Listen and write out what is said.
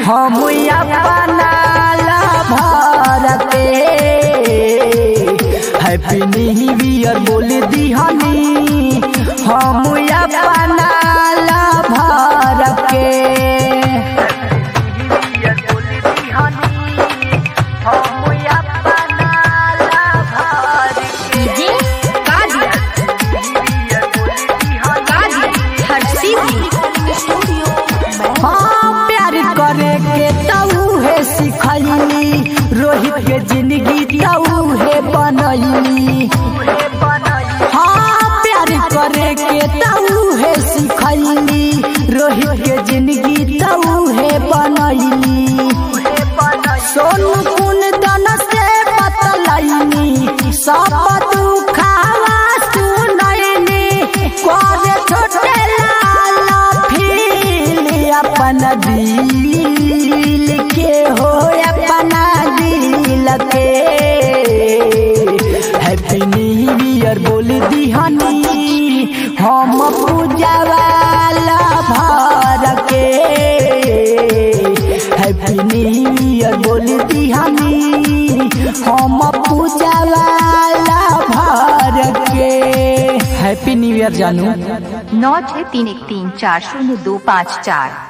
हम अपना भर के हैप्पी न्यू ईयर बोल दिहनी हम अपना भर के डीजे कादिर कादिर हर सीधी हाँ प्यार करे के तऊ है सिखैली रोहित के जिंदगी तऊ है बनैली हाँ प्यार करे के तऊ है सिखैली रोहित के जिंदगी तऊ है बनैली सोनू कुन दन से बतलैनी सब दुखावा सुनैनी करे छोटे लाल फील अपन दिल के हो अपना दिल के हैप्पी न्यू ईयर बोल दिहनी हम पूजा वाला भर के हैप्पी न्यू ईयर बोल दिहनी हम पूजा वाला भर के हैप्पी न्यू ईयर जानू नौ छः तीन एक तीन चार शून्य दो पाँच चार